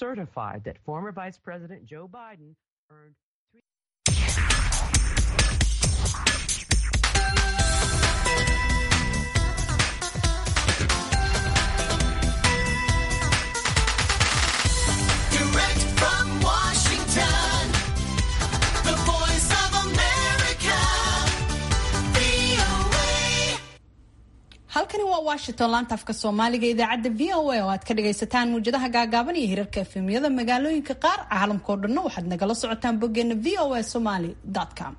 certified that former Vice President Joe Biden earned Direct from Washington, the voice of America, VOA. halkani waa washington laanta afka soomaaliga idaacadda v o a oo aad ka dhagaysataan muwjadaha gaagaaban iyo hirarka efemyada magaalooyinka qaar caalamkao dhanna waxaad nagala socotaan boggeena v o a somaly com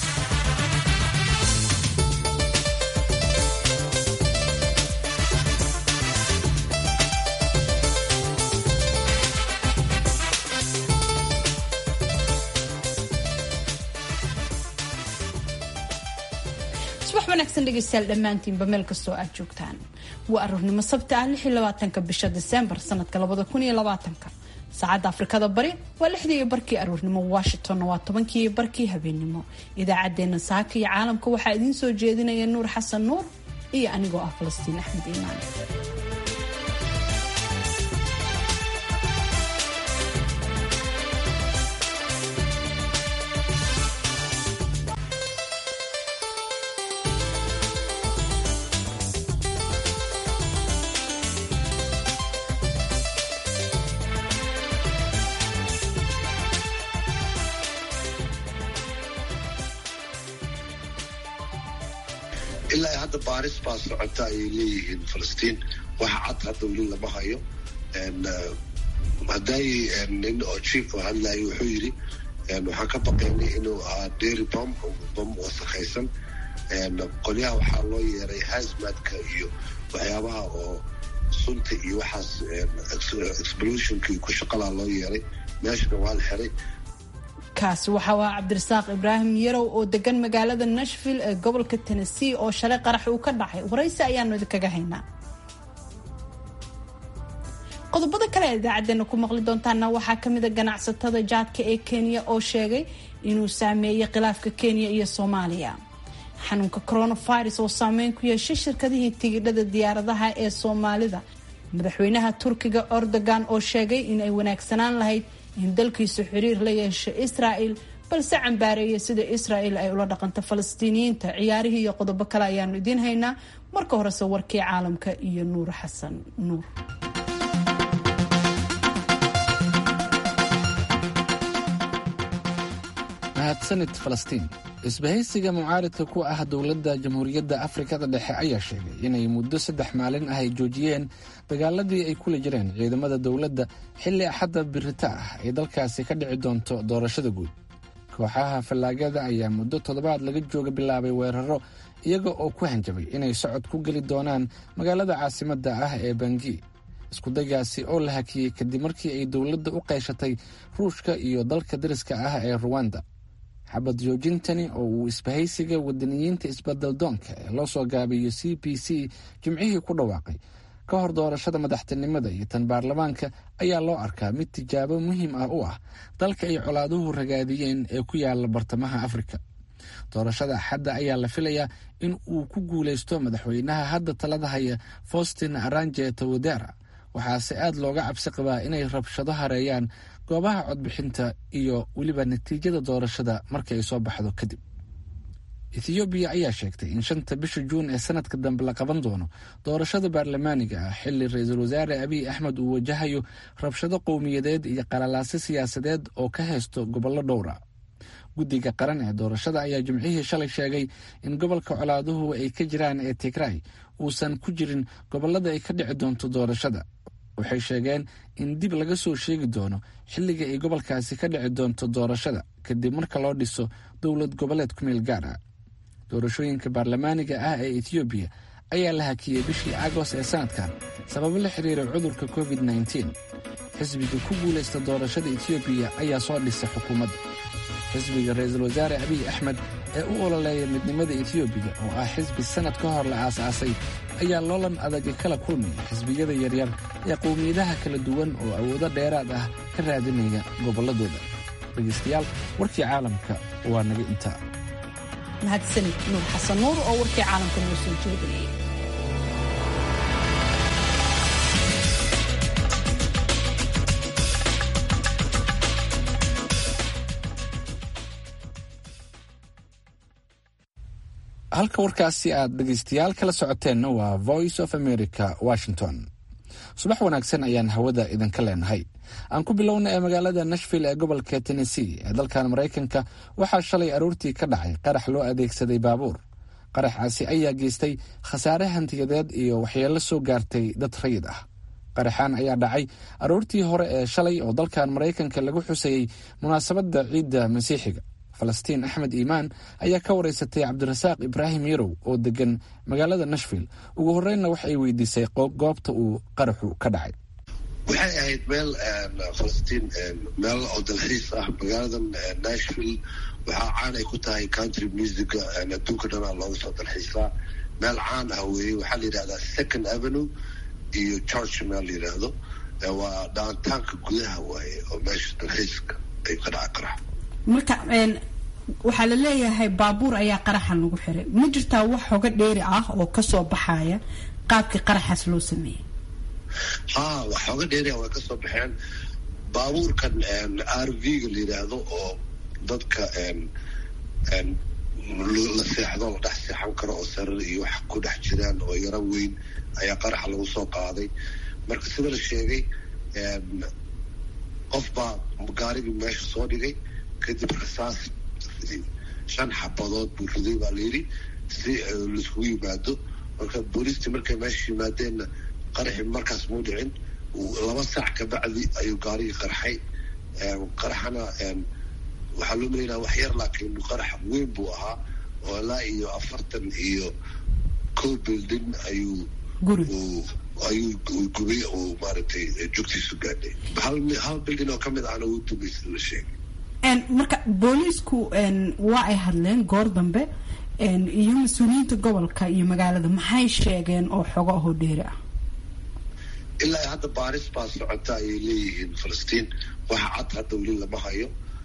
subax wanaagsan dhegeystayaal dhammaantiinba meel kastoo aad joogtaan waa aroornimo sabti ah lix iyo labaatanka bisha diseembar sanadka labada kun iyo labaatanka saacadda afrikada bari waa lixdii iyo barkii aroornimo washingtonna waa tobankii iyo barkii habeennimo idaacaddeenna saaka iyo caalamka waxaa idiin soo jeedinaya nuur xasan nuur iyo anigoo ah falastiin axmed iimaan ilaa hadda baaris baa socota ayay leeyihiin falastiin waxa cad hadda weli lama hayo hadday nin oo chief oo hadlayo wuxuu yidhi waxaan ka baqaynay inuu ahaa dairy bom bom wasakhaysan qolyaha waxaa loo yeeray hazmadka iyo waxyaabaha oo sunta iyo waxaas explosionka iyo ku shaqalaa loo yeeray meeshana waa la xiray kaasi waxa waa cabdirasaaq ibraahim yarow oo degan magaalada nashville ee gobolka tennessee oo shalay qarax uu ka dhacay waraysi ayaanu idinkaga haynaa qodobada kale ee idaacadeena ku maqli doontaana waxaa kamida ganacsatada jaadka ee kenya oo sheegay inuu saameeyey khilaafka kenya iyo soomaaliya xanuunka coronavirus oo saameyn ku yeeshay shirkadihii tigidhada diyaaradaha ee soomaalida madaxweynaha turkiga erdogan oo sheegay in ay wanaagsanaan lahayd in dalkiisu xiriir la yeesho israel balse cambaareeya sida israel ay ula dhaqanto falastiiniyiinta ciyaarihii iyo qodobo kale ayaanu idiin haynaa marka horese warkii caalamka iyo nuur xasan nuur mahadsanid falastiin isbahaysiga mucaaridka ku ah dowladda jamhuuriyadda afrikada dhexe ayaa sheegay inay muddo saddex maalin ah ay joojiyeen dagaaladii ay kula jireen ciidamada dowladda xilli axadda birita ah ay dalkaasi ka dhici doonto doorashada guud kooxaha fallaagada ayaa muddo toddobaad laga jooga bilaabay weeraro iyaga oo ku hanjabay inay socod ku geli doonaan magaalada caasimadda ah ee bangi iskudaygaasi oo la hakiyey kadib markii ay dowladda u qayshatay ruushka iyo dalka dariska ah ee ruwanda xabad joojintani oo uu isbahaysiga wadaniyiinta isbeddeldoonka ee loo soo gaabiyo c b c jimcihii ku dhawaaqay ka hor doorashada madaxtinimada iyo tan baarlamaanka ayaa loo arkaa mid tijaabo muhiim ah u ah dalka ay colaaduhu ragaadiyeen ee ku yaala bartamaha afrika doorashada axadda ayaa la filayaa in uu ku guuleysto madaxweynaha hadda talada haya faustin aranje tawadera waxaase aad looga cabsi qabaa inay rabshado hareeyaan goobaha codbixinta iyo weliba natiijada doorashada marka ay soo baxdo kadib ethoobiya ayaa sheegtay in shanta bisha juun ee sanadka dambe la qaban doono doorashada baarlamaaniga ah xilli ra-iisul wasaare abiy axmed uu wajahayo rabshado qowmiyadeed iyo qalalaase siyaasadeed oo ka haysto gobollo dhowra guddiga qaran ee doorashada ayaa jimcihii shalay sheegay in gobolka colaaduhu ay ka jiraan ee tigray uusan ku jirin gobollada ay ka dhici doonto doorashada waxay sheegeen in dib laga soo sheegi doono xilliga ay gobolkaasi ka dhici doonto doorashada kadib marka loo dhiso dowlad goboleed ku meel gaar ah doorashooyinka baarlamaaniga ah ee ethoobiya ayaa la hakiyey bishii agost ee sanadkan sababo la xiriira cudurka covid nteen xisbiga ku guulaysta doorashada etoobiya ayaa soo dhisay xukuumadda xisbiga ra-iisul wasaare abiy axmed ee u ololeeya midnimada etoobiya oo ah xisbi sanad ka hor la aasaasay ayaa loolan adagi kala kulmaya xisbiyada yaryar ee qowmiyadaha kala duwan oo awoodo dheeraad ah ka raadinaya gobolladooda dhegaystayaal warkii caalamka waa naga intaa mahadsanid nuur xasan nuur oo warkii caalamka noo soo jeedinayay halka warkaasi aad dhegaystayaal kala socoteenna waa voice of america washington subax wanaagsan ayaan hawada idinka leenahay aan ku bilowna ee magaalada nashville ee gobolka tennessee ee dalkan maraykanka waxaa shalay aroortii ka dhacay qarax loo adeegsaday baabuur qaraxaasi ayaa geystay khasaare hantiyadeed iyo waxyeello soo gaartay dad rayid ah qaraxaan ayaa dhacay aroortii hore ee shalay oo dalkan maraykanka lagu xusayey munaasabadda ciidda masiixiga falastiin axmed iimaan ayaa ka wareysatay cabdirasaaq ibraahim yarow oo degan magaalada nashville ugu horreynna wax ay weydiisay goobta uu qaraxu ka dhacay waxay ahayd meel falastiin meel oo dalxiis ah magaaladan nashville waxaa caan ay ku tahay country musica adduunka dhanaa looga soo dalxiisaa meel caan ah weeye waxaa la yidhahdaa second avenue iyo george meel la yidhaahdo waa dhaantaanka gudaha waaye oo meesha dalxiiska ay ka dhaca qarax marka waxaa la leeyahay baabuur ayaa qaraxan lagu xiray ma jirtaa wax hoga dheeri ah oo kasoo baxaya qaabkii qaraxaas loo sameeyey ha wax hoga dheeriah way kasoo baxeen baabuurkan r v-ga la yidhaahdo oo dadka la seexdo la dhex seexan karo oo sarar iyo wax ku dhex jiraan oo yaro weyn ayaa qaraxa lagu soo qaaday marka sida la sheegay qof baa gaarigii meesha soo dhigay kadib rasaas riday shan xabadood buu riday baa layidhi si laiskugu yimaado marka booliistii markay meesha yimaadeenna qaraxi markaas muu dhicin laba saac kabacdi ayuu gaarigii qarxay qaraxana waxaa loo malaynaya wax yar laakiin qarax weyn buu ahaa oo ilaa iyo afartan iyo kow building ayuu ayuu gubay oo maaragtay jugtiisu gaadhay hal hal building oo kamid ahna wuu dumay sida la sheegay marka booliisku waa ay hadleen goor dambe iyo mas-uuliyiinta gobolka iyo magaalada maxay sheegeen oo xogo ahoo dheeri ah ilaa hadda baaris baa socota ayay leeyihiin falastiin waxa cad hadda weli lama hayo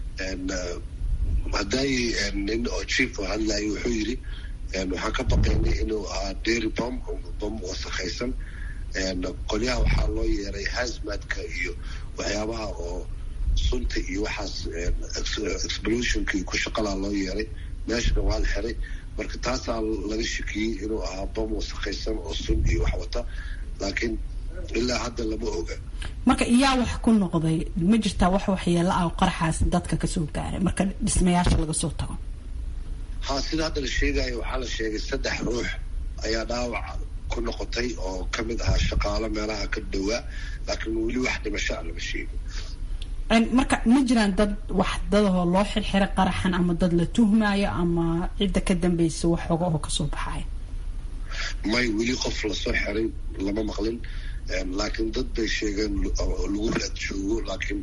hadday nin oo chief oo hadlayo wuxuu yidhi waxaan ka baqaynay inuu ahaa dairy bom bom wasakhaysan qolyaha waxaa loo yeeray hasmadka iyo waxyaabaha oo sunta iyo waxaas explosionka iyo ku shaqalaa loo yeeray meeshana waa la xiray marka taasaa laga shakiyey inuu ahaa bom wasakhaysan oo sun iyo wax wata laakiin ilaa hadda lama oga marka iyaa wax ku noqday ma jirtaa wax waxyeelo ah oo qaraxaas dadka kasoo gaaray marka dhismayaasha laga soo tago ha sida hadda la sheegayo waxaa la sheegay saddex ruux ayaa dhaawac ku noqotay oo kamid ahaa shaqaalo meelaha ka dhowaa laakiin weli wax dhimasho a lama sheegin marka ma jiraan dad wax dadahoo loo xirxiray qaraxan ama dad la tuhmaayo ama cidda ka dambeysa wax xoga oo kasoo baxaya may weli qof lasoo xiray lama maqlin laakiin dad bay sheegeen lagu raad joogo laakiin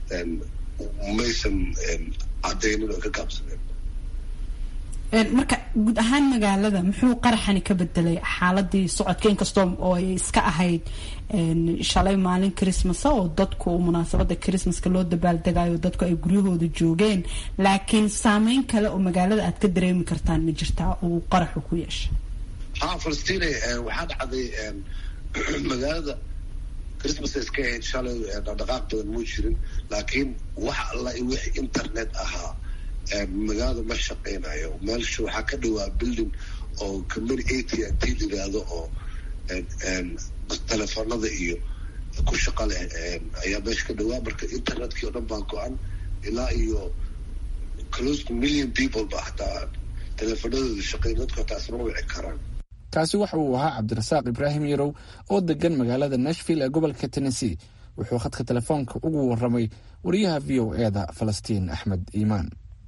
maysan cadaynin oo ka gaabsaneen marka guud ahaan magaalada muxuu qaraxani ka bedelay xaaladii socodka inkastoo oo ay iska ahayd shalay maalin christmasa oo dadku munaasabada christmaska loo dabaaldegayo dadku ay guryahooda joogeen laakiin saameyn kale oo magaalada aad ka dareemi kartaan ma jirtaa uu qaraxu ku yeeshay ha falastiin waxaa dhacday magaalada christmas iska ahayd shalay dhaqdhaqaaq badan muu jirin laakiin wax alla wix internet ahaa magaalada ma shaqeynayo meelsha waxaa ka dhawaa building oo company a t n t yiraahdo oo telefoonada iyo ku shaqa leh ayaa meesha ka dhawaa marka internetkii oo dhan baa go-an ilaa iyo close to million people ba hataa telefoonadooda shaqeyn dadku hataa isma wici karaan kaasi waxa uu ahaa cabdirasaaq ibraahim yarow oo degan magaalada nashville ee gobolka tennessee wuxuu khadka telefoonka ugu waramay wariyaha v o e da falastiin axmed iimaan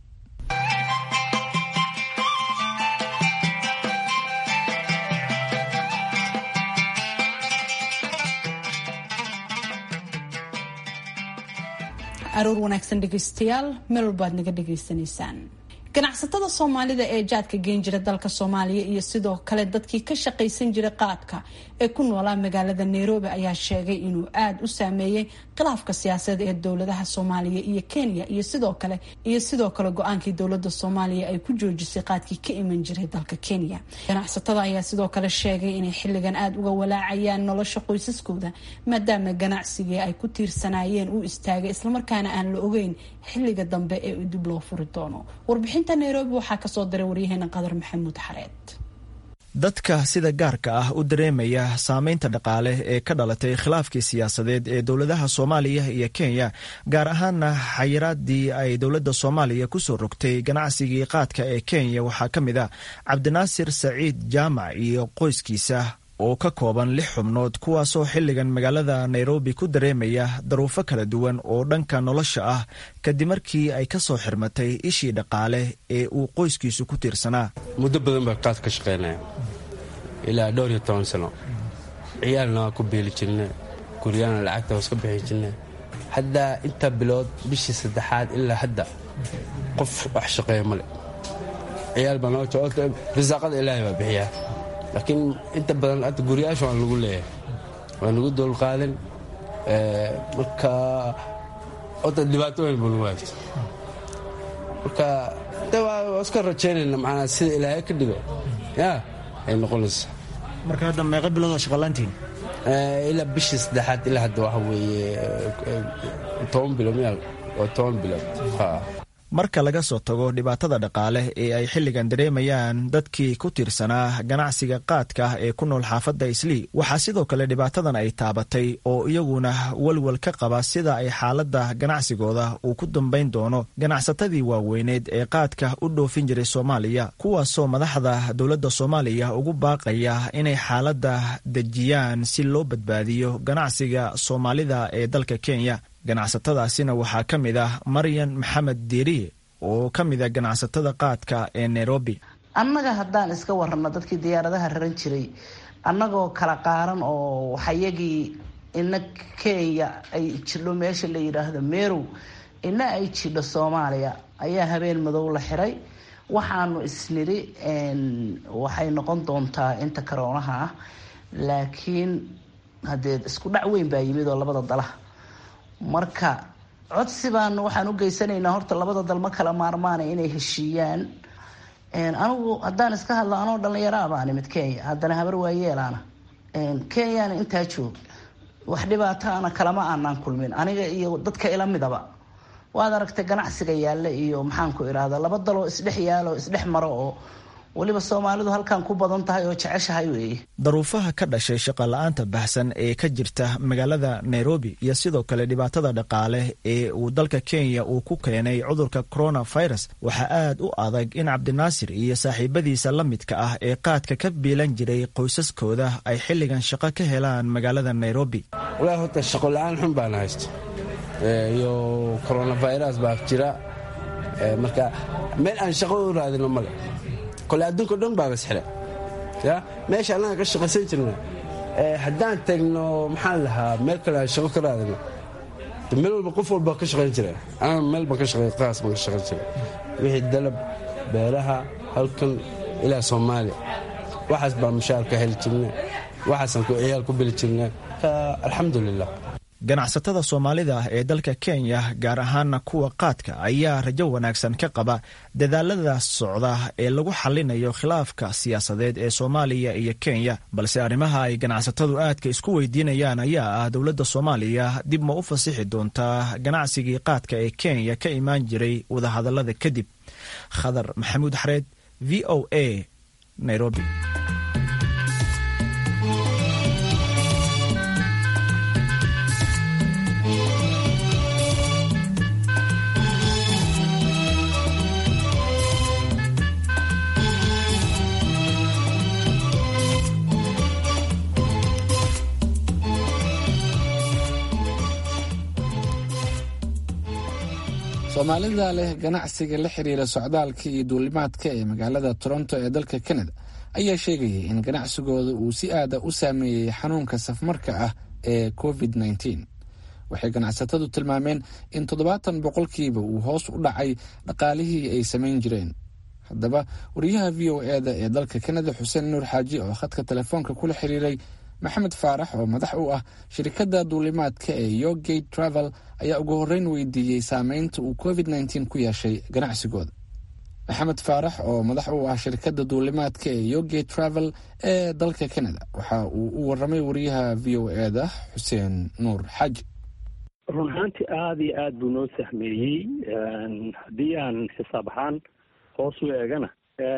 aroor wanaagsan dhegeystayaal meel walbaad naga dhegaysanaysaan ganacsatada soomaalida ee jaadka geen jira dalka soomaaliya iyo sidoo kale dadkii ka shaqaysan jiray qaadka ee ku noolaa magaalada nairobi ayaa sheegay inuu aada u saameeyey khilaafka siyaasadeed ee dowladaha soomaaliya iyo kenya iyo sidoo kale iyo sidoo kale go-aankii dowlada soomaaliya ay ku joojisay qaadkii ka iman jiray dalka kenya ganacsatada ayaa sidoo kale sheegay inay xilligan aada uga walaacayaan nolosha qoysaskooda maadaama ganacsigii ay ku tiirsanaayeen uu istaagay islamarkaana aan la ogeyn xilliga dambe ee dib loo furi doono warbixinta nairobi waxaa kasoo diray waryaheena qadar maxamuud xareed dadka sida gaarka ah u dareemaya saameynta dhaqaale ee ka dhalatay khilaafkii siyaasadeed ee dowladaha soomaaliya iyo kenya gaar ahaana xayiraadii ay dowladda soomaaliya kusoo rogtay ganacsigii qaadka ee kenya waxaa ka mid a cabdinaasir saciid jaamac iyo qoyskiisa oo ka kooban lix xubnood kuwaasoo xilligan magaalada nairobi ku dareemaya daruufo kala duwan oo dhanka nolosha ah kadib markii ay ka soo xirmatay ishii dhaqaale ee uu qoyskiisu ku tiirsanaa muddo badan baa qaad ka shaqaynaya ilaa dhowr iyo toban sano ciyaalna waa ku beeli jirna guryaana lacagta hoos ka bixi jirna haddaa inta bilood bishii saddexaad ilaa hadda qof wax shaqeeya male ciyaal baa noo risaaqada ilaahay baa bixiyaa laakiin inta badan hadda guryaasha waan lagu leeyahay waa nagu dowlqaadan marka ota dhibaatooyin buu nagu haysta marka de waa iska rajaynayna macnaa sida ilaahay ka dhigo ya ay noqonaysa marka hadda meeqa biloodoo shaqalaantiin ilaa bishii saddexaad ilaa hadda waxa weeye toban bilood miyaa waa toban bilood marka laga soo tago dhibaatada dhaqaale ee ay xilligan dareemayaan dadkii ku tiirsanaa ganacsiga qaadka ah ee ku nool xaafadda islii waxaa sidoo kale dhibaatadan ay taabatay oo iyaguna walwal ka qaba sida ay xaaladda ganacsigooda uu ku dambayn doono ganacsatadii waaweyneed ee qaadka u dhoofin jiray soomaaliya kuwaasoo madaxda dowladda soomaaliya ugu baaqaya inay xaaladda dejiyaan si loo badbaadiyo ganacsiga soomaalida ee dalka kenya ganacsatadaasina waxaa ka mid ah maryan maxamed diiriye oo ka mid a ganacsatada qaadka ee nairobi annaga haddaan iska warano dadkii diyaaradaha raran jiray annagoo kala qaaran oo waxayagii ina kenya ay jidho meesha la yidhaahdo merow ina ay jidho soomaaliya ayaa habeen madow la xiray waxaanu isniri waxay noqon doontaa inta karoonaha ah laakiin haddee isku dhac weyn baa yimid oo labada dala marka codsi baan waxaan u geysanaynaa horta labada dal ma kala maarmaana inay heshiiyaan anigu haddaan iska hadlo anoo dhallinyaraha baan imid kenya haddana habar waayeelaana kenyana intaa joog wax dhibaataana kalama aanaan kulmin aniga iyo dadka ila midaba waad aragtay ganacsiga yaalla iyo maxaanku idhahda laba daloo isdhex yaalo isdhex maro oo weliba soomaalidu halkan ku badan tahay oo jeceshahay weeye daruufaha ka dhashay shaqola-aanta baxsan ee ka jirta magaalada nairobi iyo sidoo kale dhibaatada dhaqaale ee uu dalka kenya uu ku keenay cudurka coronavirus waxaa aad u adag in cabdinaasir iyo saaxiibadiisa la midka ah ee qaadka ka biilan jiray qoysaskooda ay xilligan shaqo ka helaan magaalada nairobi walaa horta shaqo la-aan xun baana haysta iyo coronavirus baa jira marka meel aan shaqo u raadino male kole adduunka dhan baa basxile ya meesha annaga ka shaqaysan jirna haddaan tagno maxaan lahaa meel kale aan shaqo ka raadino meel walba qof walba ka shaqayn jira ana meel baan ka shaqay qaas baan ka shaqayn jira wixii dalab beeraha halkan ilaa soomaaliya waxaas baan mushaar ka heli jirna waxaasaan ciyaal ku beli jirna alxamdulilah ganacsatada soomaalida ee dalka kenya gaar ahaana kuwa qaadka ayaa rajo wanaagsan ka qaba dadaalada socda ee lagu xalinayo khilaafka siyaasadeed ee soomaaliya iyo kenya balse arrimaha ay ganacsatadu aadka isku weydiinayaan ayaa ah dowladda soomaaliya dib ma u fasixi doontaa ganacsigii qaadka ee kenya ka imaan jiray wadahadalada kadib khadar maxamuud xareed v o a nairobi soomaalida leh ganacsiga la xiriira socdaalka iyo duulimaadka ee magaalada toronto ee dalka kanada ayaa sheegayay in ganacsigooda uu si aada u saameeyey xanuunka safmarka ah ee covid -19 waxay ganacsatadu tilmaameen in toddobaatan boqolkiiba uu hoos u dhacay dhaqaalihii ay samayn jireen haddaba wariyaha v o e da ee dalka kanada xuseen nuur xaaji oo khadka telefoonka kula xiriiray maxamed faarax oo madax u ah shirkadda duulimaadka ee yogate travel ayaa ugu horreyn weydiiyey saameynta uu covid nteen ku yeeshay ganacsigooda maxamed faarax oo madax u ah shirkadda duulimaadka ee yogate travel ee dalka canada waxa uu u waramay wariyaha v o e da xuseen nuur xaaji run ahaantii aada iyo aada buu noo sahmeeyey haddii aan xisaab ahaan hoos u eegana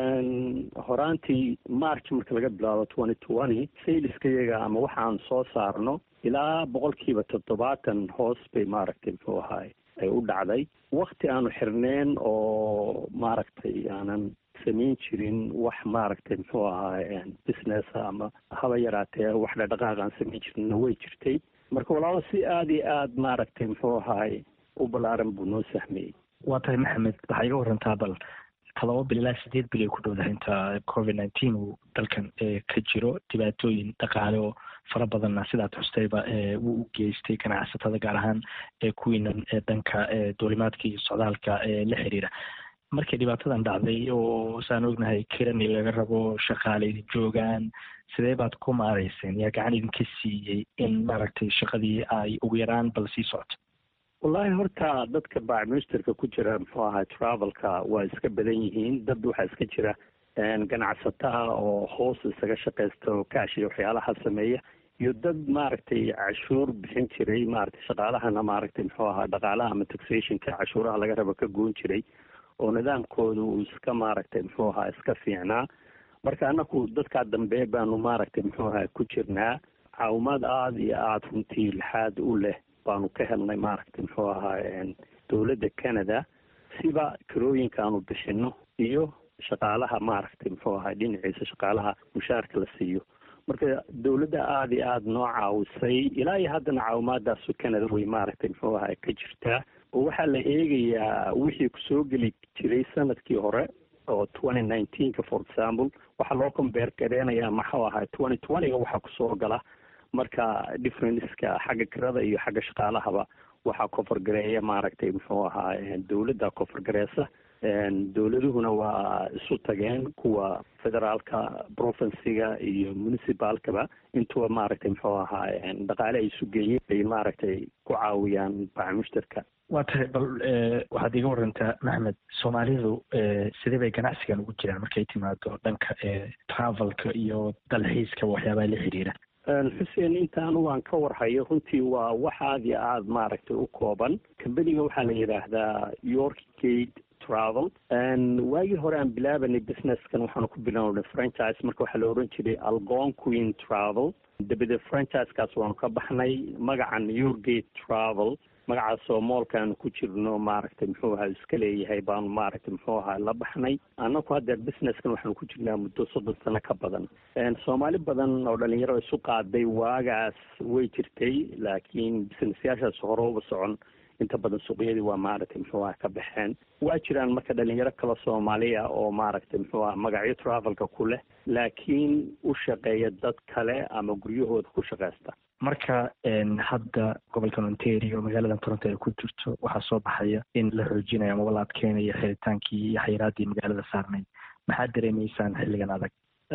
horaantii march marka laga bilaabo twenty twenty sayliska iyaga ama waxa aan soo saarno ilaa boqolkiiba toddobaatan hoos bay maaragtay muxuu ahaay ay u dhacday wakti aanu xirneen oo maaragtay aanan samayn jirin wax maaragtay muxuu ahaay business ama haba yaraatee wax dhadhaqaaq aan samayn jirinna way jirtay marka walaalo si aada iyo aada maaragtay muxuu ahaay u ballaaran buu noo sahmeeyey waa tahay maxamed waxaa iga warantaa bal todoba bil ilaa sideed bil ay ku dhowdahay inta covid nineteen uu dalkan ka jiro dhibaatooyin dhaqaale oo fara badanna sidaad xustayba wuu u geystay ganacsatada gaar ahaan kuwiinan dhanka duulimaadka iyo socdaalka la xiriira markay dhibaatadan dhacday oo saan ognahay kirani laga rabo shaqaale idin joogaan sidee baad ku maarayseen yaa gacan idinka siiyey in maaragtay shaqadii ay ugu yaraan bal sii socoto wallaahi horta dadka baacministerka ku jira muxuu ahaa travelka waa iska badan yihiin dad waxaa iska jira ganacsataa oo hoos isaga shaqaysta oo kaash iyo waxyaalaha sameeya iyo dad maaragtay cashuur bixin jiray maaragtay shaqaalahana maaragtay muxuu ahaa dhaqaalaha ama taxationka cashuuraha laga rabo ka goon jiray oo nidaamkooda uu iska maaragtay muxuu ahaa iska fiicnaa marka anaku dadkaa dambe baanu maaragtay muxuu ahaa ku jirnaa caawimaad aada iyo aada runtii lixaad u leh baanu ka helnay maaragtay muxuu ahaa dowladda canada siba kirooyinka aanu bixino iyo shaqaalaha maaragtay muxuu ahaa dhinaciisa shaqaalaha mushaarka la siiyo marka dowladda aada iyo aada noo caawisay ilaa iyo haddana caawimaadaasu canada way maaragtay muxuu ahaa ka jirtaa oo waxaa la eegayaa wixii kusoo geli jiray sanadkii hore oo twenty nineteenka for example waxaa loo combeer gareynayaa maxuu ahaa twenty twentyga waxaa kusoo gala marka differenceka xagga kirada iyo xagga shaqaalahaba waxaa kofargareeya maaragtay muxuu ahaa dowladda kofargareysa dowladuhuna waa isu tageen kuwa federaalka provinsiga iyo municipalkaba intuba maaragtay muxuu ahaa dhaqaale ay isu geeyeen ay maaragtay ku caawiyaan bacmushtarka waa tahay bal waxaad iga warantaa maxmed soomaalidu sidee bay ganacsigan ugu jiraan markay timaado dhanka travelka iyo dalxiiska waxyaabaha la xiriira xuseen intaan waan ka warhayo runtii waa wax aada iyo aada maaragtay u kooban kambaniga waxaa la yidhaahdaa york gate travel waagii hore aan bilaabanay businesskan waxaanu ku bilownay franchise marka waxaa la oran jiray algon queen travel dabadeed franchise-kaas waanu ka baxnay magacan yorgate travel magacaasoo moolkaanu ku jirno maaragtay muxuu ahaa iska leeyahay baanu maaragtay muxuu ahaa la baxnay annaku haddeer businesskan waxaanu ku jirnaa muddo soddon sano ka badan soomaali badan oo dhalinyaro isu qaaday waagaas way jirtay laakiin businessyaashaas hore uba socon inta badan suuqyadii waa maaragtay muxuu aha ka baxeen waa jiraan marka dhalinyaro kale soomaaliya oo maaragtay muxuu aha magacyo travelka ku leh laakiin u shaqeeya dad kale ama guryahooda ku shaqeysta marka hadda gobolkan ontario magaalada toronto ay ku jirto waxaa soo baxaya in la xoojinayo amaba la adkeynayo xeritaankii iyo xayiraadii magaalada saarnayd maxaad dareemaysaan xilligan adag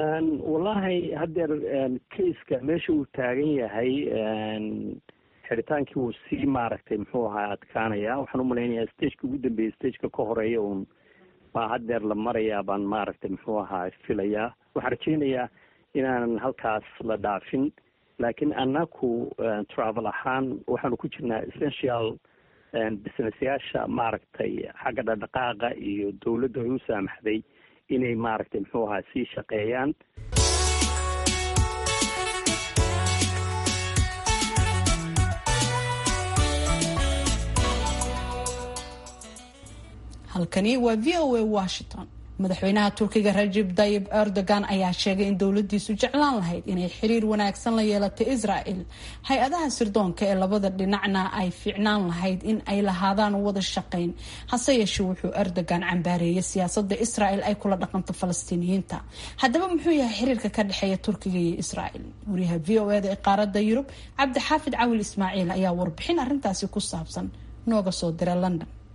wallahi haddeer kaiska meesha uu taagan yahay xiritaankii wuu sii maaragtay muxuu ahaa adkaanaya waxaan u malaynayaa stageka ugu dambeeyay stageka ka horeeya uun baa haddeer la marayaa baan maaragtay muxuu ahaa filayaa waxaan rajeynayaa inaanan halkaas la dhaafin laakiin annaku travel ahaan waxaanu ku jirnaa essential businessyaasha maaragtay xagga dhaqdhaqaaqa iyo dowladda ay u saamaxday inay maaragtay muxuu ahaa sii shaqeeyaan halkani waa v o a washington madaxweynaha turkiga rajib tayib erdogan ayaa sheegay in dowladiisu jeclaan lahayd inay xiriir wanaagsan la yeelato israel hay-adaha sirdoonka ee labada dhinacna ay fiicnaan lahayd in ay lahaadaan wada shaqayn hase yeeshee wuxuu erdogan cambaareeyay siyaasada israel ay kula dhaqanto falastiiniyiinta haddaba muxuu yahay xiriirka ka dhexeeya turkiga iyo israel wariyaha v o eda ee qaarada yurub cabdixaafid cawil ismaaciil ayaa warbixin arintaasi ku saabsan nooga soo dira london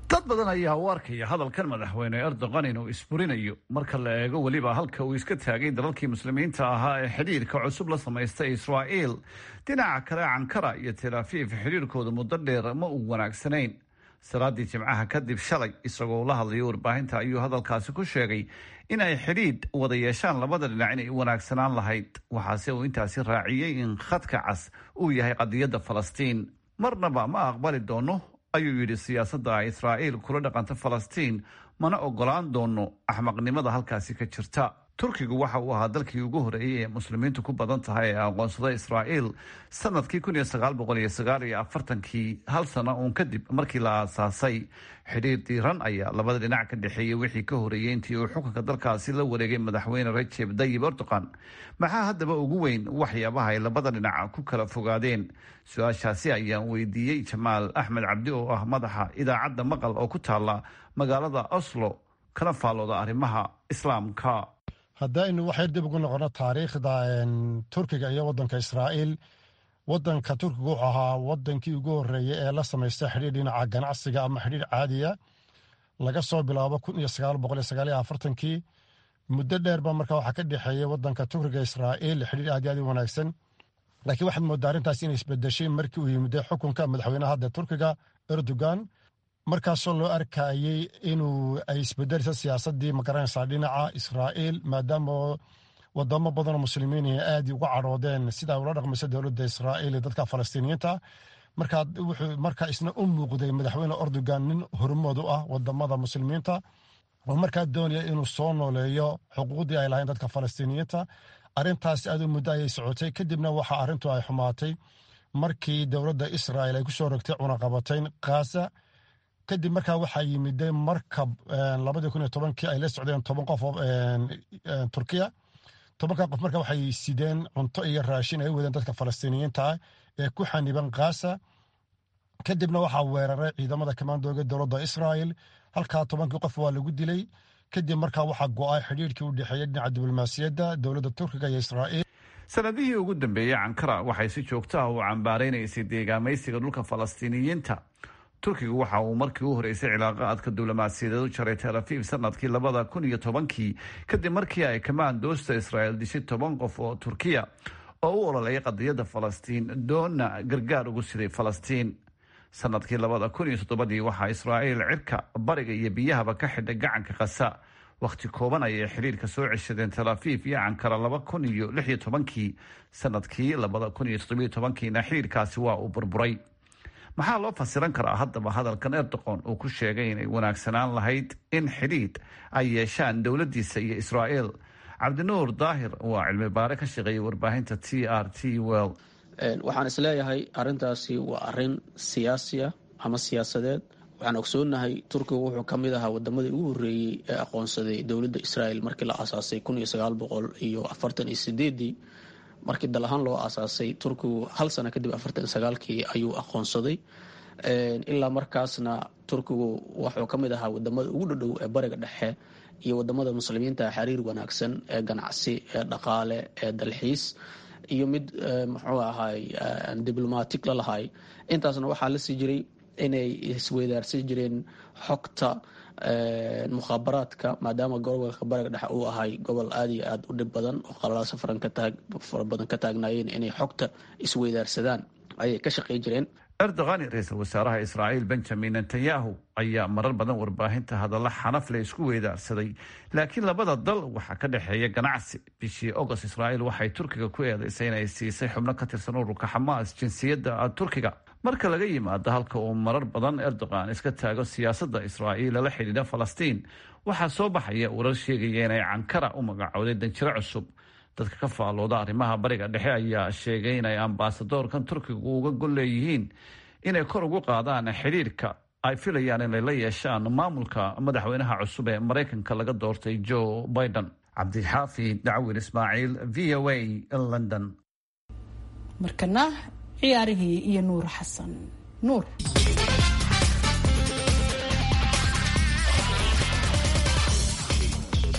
dad badan ayaa u arkaya hadalkan madaxweyne erdogan inuu isburinayo marka la eego weliba halka uu iska taagay dalalkii muslimiinta ahaa ee xidhiirka cusub la samaystay israa'iil dhinaca kale cankara iyo tel afiif xidhiirkooda muddo dheer ma uu wanaagsanayn salaadii jimcaha kadib shalay isagoo la hadlayo warbaahinta ayuu hadalkaasi ku sheegay in ay xidhiidh wada yeeshaan labada dhinac inay wanaagsanaan lahayd waxaase uu intaasi raaciyey in khadka cas uu yahay qadiyadda falastiin marnaba ma aqbali doono ayuu yidhi siyaasadda israa'iil kula dhaqanta falastiin mana ogolaan doono axmaqnimada halkaasi ka jirta turkigu waxa uu ahaa dalkii ugu horeeyey ee muslimiintu ku badan tahay ee aqoonsada israa'iil sanadkii kun iyo sagaal boqol iyo sagaal iyo afartankii hal sano uun kadib markii la aasaasay xidhiir diiran ayaa labada dhinac ka dhexeeyey wixii ka horeeyey intii uu xukunka dalkaasi la wareegay madaxweyne rajeb dayib erdogan maxaa haddaba ugu weyn waxyaabaha ay labada dhinac ku kala fogaadeen su-aashaasi ayaan weydiiyey jamaal axmed cabdi oo ah madaxa idaacadda maqal oo ku taala magaalada oslo kana faallooda arrimaha islaamka haddaynu waxay dib ugu noqono taariikhda turkiga iyo wadanka israa'iil wadanka turkiga wuxuu ahaa wadankii ugu horeeyey ee la samaystay xidhiir dhinaca ganacsiga ama xidhiir caadiya laga soo bilaabo kun iyo sagaal boqol iyo sagaal iyo afartankii muddo dheerba marka waxaa ka dhexeeyey wadanka turkiga israa'iil xidhiir aad iyo aad u wanaagsan laakiin waxaad moodaa arrintaas inay isbedeshay markii uu yimiday xukunka madaxweynaha hadda turkiga erdogan markaasoo loo arkayey inuu ay isbedelisa siyaasadii magaranaysaa dhinaca israa'iil maadaama wadamo badanoo muslimiin aad uga cadhoodeen sida ula dhaqmaysa dowladda israa'iil iyo dadka falastiiniyiinta markaa wuxuu markaa isna u muuqday madaxweyne erdogan nin hormood u ah wadamada muslimiinta oo markaa doonaya inuu soo nooleeyo xuquuqdii ay lahayn dadka falastiiniyiinta arrintaas aad u muddo ayay socotay kadibna waxa arrintu ay xumaatay markii dowladda israa'iil ay kusoo rogtay cunaqabatayn khaza kadib markaa waxaa yimiday markab labadii kun iyo tobankii ay la socdeen toban qof oo turkiya tobanka qof marka waxay sideen cunto iyo raashin ay u wadeen dadka falastiiniyiinta ah ee ku xaniban khaza kadibna waxaa weeraray ciidamada kamaandooga dowladda israa'iil halkaa tobankii qof waa lagu dilay kadib markaa waxaa go-ay xidhiirkii u dhexeeyey dhinaca diblomaasiyadda dowladda turkiga iyo israa'iil sanadihii ugu dambeeyey cankara waxay si joogto ah u cambaaraynaysay deegaamaysiga dhulka falastiiniyiinta turkigu waxa uu markii u horeysay cilaaqaadka diblomaasiyadeed u jaray tel afiif sanadkii labada kun iyo tobankii kadib markii ay kamaandoosta israa'iil dishay toban qof oo turkiya oo u ololeeyay qadiyadda falastiin doonna gargaar ugu siday falastiin sanadkii labada kun iyo toddobadii waxaa israa'iil cirka bariga iyo biyahaba ka xidhay gacanka khasa wakhti kooban ayay xiriirka soo ceshadeen tel afiif iyo cankara laba kun iyo lix iyo tobankii sanadkii labada kun iyo toddobiyo tobankiina xiriirkaasi waa uu burburay maxaa loo fasiran karaa haddaba hadalkan erdoqon uu ku sheegay inay wanaagsanaan lahayd in xidhiidh ay yeeshaan dowladdiisa iyo israa'iil cabdinuur daahir waa cilmi baare ka shaqeeyay warbaahinta t r t well waxaan isleeyahay arintaasi waa arin siyaasiya ama siyaasadeed waxaan ogsoonahay turkigu wuxuu ka mid ahaa wadamadii ugu horreeyey ee aqoonsaday dowladda israa'iil markii la aasaasay kun iyo sagaal boqol iyo afartan iyo sideedii markii dal ahaan loo aasaasay turkigu hal sano kadib afartan sagaalkii ayuu aqoonsaday ilaa markaasna turkigu wuxuu ka mid ahaa wadamada ugu dhadhow ee bariga dhexe iyo wadamada muslimiinta xiriir wanaagsan ee ganacsi ee dhaqaale ee dalxiis iyo mid muxuu ahay diblomatic la lahay intaasna waxaa la sii jiray inay isweydaarsan jireen xogta mukhaabaraadka maadaama gobolka bariga dhexe uu ahay gobol aad iyo aad u dhib badan oo qalalaasa fara badan ka taagnaayeen inay xogta isweydaarsadaan ayay ka shaqey jireen erdogan ra-iisul wasaaraha israa'iil benjamin netanyahu ayaa marar badan warbaahinta hadalla xanaf le isku weydaarsaday laakiin labada dal waxaa ka dhexeeya ganacsi bishii agost israa'iil waxay turkiga ku eedaysay inay siisay xubno ka tirsan ururka xamaas jinsiyadda turkiga marka laga yimaado halka uu marar badan erdogan iska taago siyaasadda israa'iil la xidhiidha falastiin waxaa soo baxaya warar sheegaya inay cankara u magacowday danjiro cusub dadka ka faallooda arrimaha bariga dhexe ayaa sheegay inay ambaasadoorkan turkigu uga gol leeyihiin inay kor ugu qaadaan xidhiirka ay filayaan inay la yeeshaan maamulka madaxweynaha cusub ee maraykanka laga doortay joe biden cabdixaafid dacwin ismaaciil v o a london markana ciyaarihii iyo nuur xasan nuur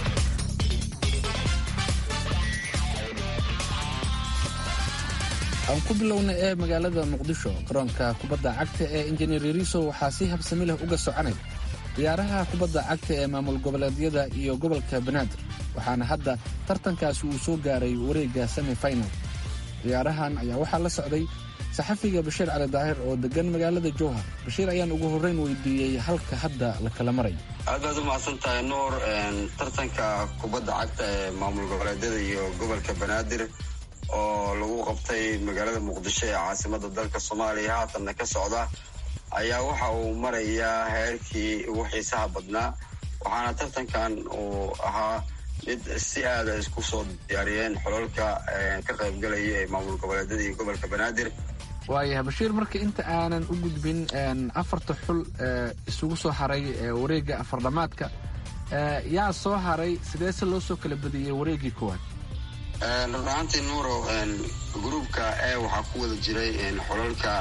aan aan ku bilowna ee magaalada muqdisho garoonka kubadda cagta ee injineer yariso waxaa si habsami leh uga soconaya ciyaaraha kubadda cagta ee maamul goboleedyada iyo gobolka banaadir waxaana hadda tartankaasi uu soo gaaray wareegga semi final ciyaarahan ayaa waxaa la socday saxafiga bashiir cali daahir oo degan magaalada jowhar bashiir ayaan ugu horreyn weydiiyey halka hadda la kala marayo aad baad u mahadsan tahay nuur tartanka kubadda cagta ee maamul goboleedyada iyo gobolka banaadir oo lagu qabtay magaalada muqdisho ee caasimada dalka soomaaliya haatanna ka socda ayaa waxa uu marayaa heerkii ugu xiisaha badnaa waxaana tartankan uu ahaa mid si aada isku soo diyaariyeen xololka ka qaybgalaya ee maamul goboleedyada iyo gobolka banaadir waayahay bashiir marka inta aanan u gudbin afarta xul isugu soo haray wareegga afardhamaadka yaa soo haray sideese loo soo kala badiyey wareeggii koowaad runaantii nuuro gruubka e waxaa ku wada jiray xolalka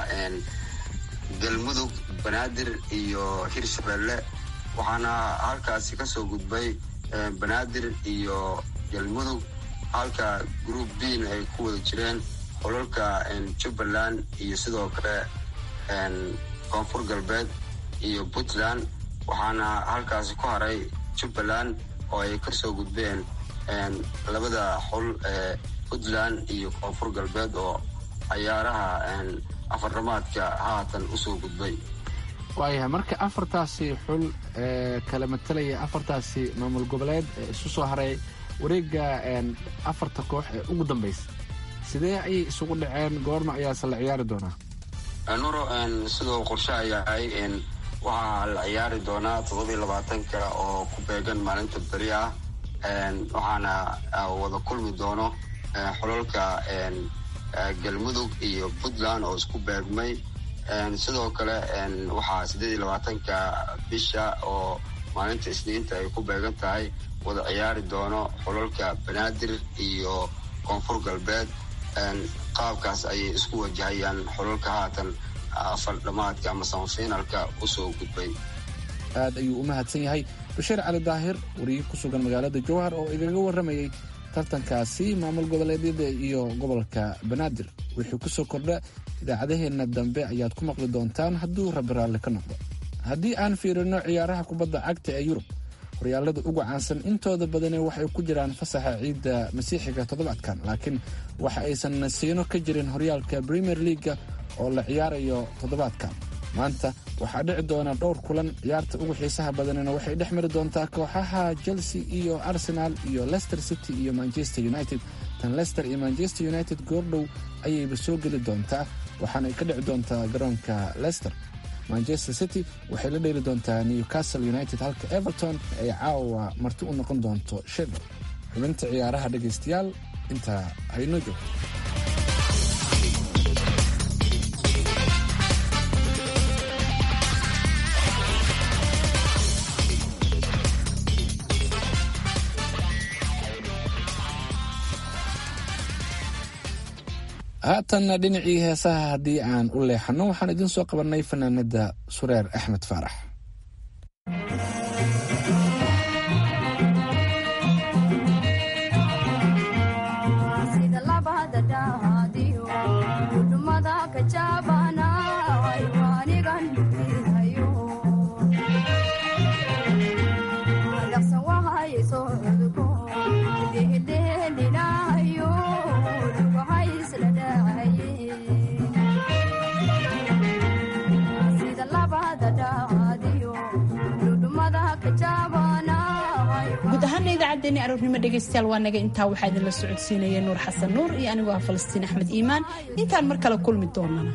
galmudug banaadir iyo hirshabelle waxaana halkaasi kasoo gudbay banaadir iyo galmudug halka group bin ay ku wada jireen xolalka jubbaland iyo sidoo kale koonfur galbeed iyo puntland waxaana halkaasi ku haray jubbaland oo ay kasoo gudbeen labada xul ee puntland iyo koonfur galbeed oo cayaaraha afardhamaadka haatan usoo gudbay waayahay marka afartaasi xul ee kala matalaya afartaasi maamul goboleed ee isu soo haray wareegga afarta koox ee ugu dambaysa sidee ayay isugu dhaceen goorma ayaase la ciyaari doonaa nuro sidoo qorshaha yahay waxaa la ciyaari doonaa toddoba iyo labaatanka oo ku beegan maalinta beri ah waxaana wada kulmi doono xolalka galmudug iyo puntland oo isku beegmay sidoo kale waxaa siddeed iyo labaatanka bisha oo maalinta isniinta ay ku beegan tahay wada ciyaari doono xolalka banaadir iyo koonfur galbeed qaabkaas ayay isku wajahayaan xolalka haatan afardhamaadka ama samafinalka usoo gudbay aad ayuu u mahadsan yahay bashiir cali daahir wariye ku sugan magaalada jowhar oo igaga warramayay tartankaasi maamul goboleedyada iyo gobolka banaadir wixii kusoo kordha idaacadaheenna dambe ayaad ku maqli doontaan hadduu rabbi raalli ka noqdo haddii aan fiirino ciyaaraha kubadda cagta ee yurub horyaalada ugu caansan intooda badane waxay ku jiraan fasaxa ciidda masiixiga toddobaadkan laakiin waxa aysan nasiino ka jirin horyaalka premier leaga oo la ciyaarayo toddobaadkan maanta waxaa dhici doona dhowr kulan ciyaarta ugu xiisaha badanina waxay dhex mari doontaa kooxaha chelsea iyo arsenal iyo leicester city iyo manchester united tan leicester iyo manchester united goordhow ayayba soo geli doontaa waxaanay ka dhici doontaa garoonka leicester manchester city waxay la dheeli doontaa newcastle united halka everton ay caawa marti u noqon doonto sheffield xubinta ciyaaraha dhegaystayaal intaa haynoo joogto haatanna dhinacii heesaha haddii aan u leexanno waxaan idiin soo qabannay fanaanada sureer axmed faarax guud ahaana idaacaddeenii aroornimo dhegaystayaal waa naga intaa waxaa idinla socodsiinaya nuur xasan nuur iyo anigoo ah falastiin axmed iimaan intaan mar kale kulmi doonana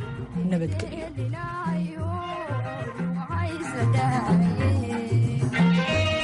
nabadgelyo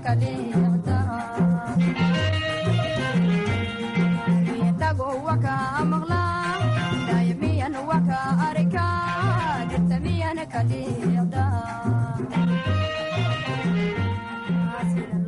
kale